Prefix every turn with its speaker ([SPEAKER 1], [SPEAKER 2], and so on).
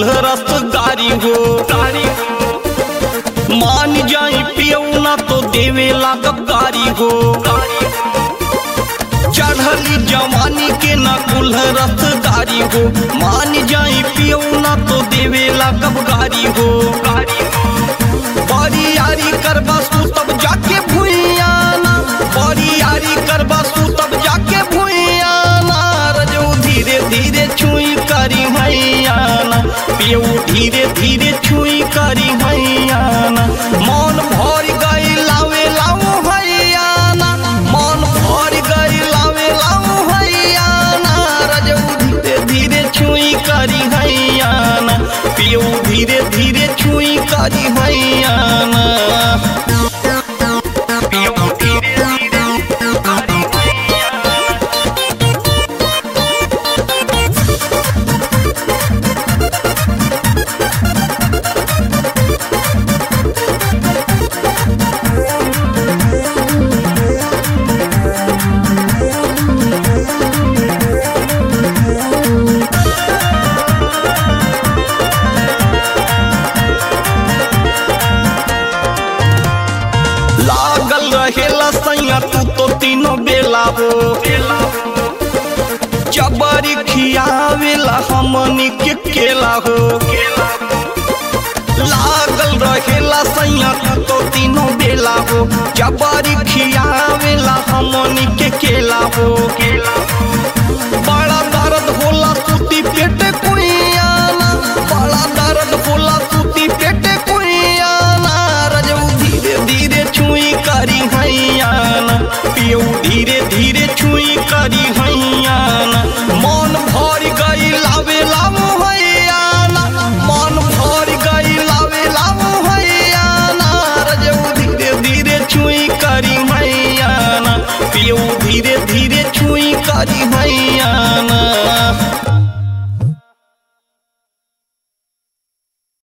[SPEAKER 1] रस गारी हो मान जाई पियऊ ना तो देवे लागब गारी हो चढ़ली जवानी के ना कुल्ह रस गारी हो मान जाई पियऊ ना तो देवे लागब गारी हो बड़ी यारी करबा सू तब जाके भुइयाना बड़ी यारी करबा सू तब जाके भुइयाना रजऊ धीरे धीरे छुई करी हैयाना पियऊ धीरे धीरे छुई करी हैयाना मन भर गई लावे लाऊ हैयाना मन भर गई लावे लाऊ हैयाना रजऊ धीरे धीरे छुई करी हैयाना पियऊ धीरे धीरे छुई करी हैयाना पियऊ धीरे धीरे करी हैयाना लागल रहेला सैया तू तो तीनों बेला हो जबरी खियावेला हमनी के केला हो लागल रहेला सैया तू तो तीनों बेला हो जबरी खियावेला हमनी के केला हो बड़ा दर्द होला सूती पेटे कुइयाना बड़ा दर्द होला सूती पेटे कुइयाना रजऊ धीरे धीरे छुई करी हैयाना पियऊ धीरे धीरे छुई करी हैयाना मन भर गई लावे लाऊ हैयाना मन भर गई लावे लाऊ हैयाना रजऊ धीरे धीरे छुई करी हैयाना पियऊ धीरे धीरे छुई करी हैयाना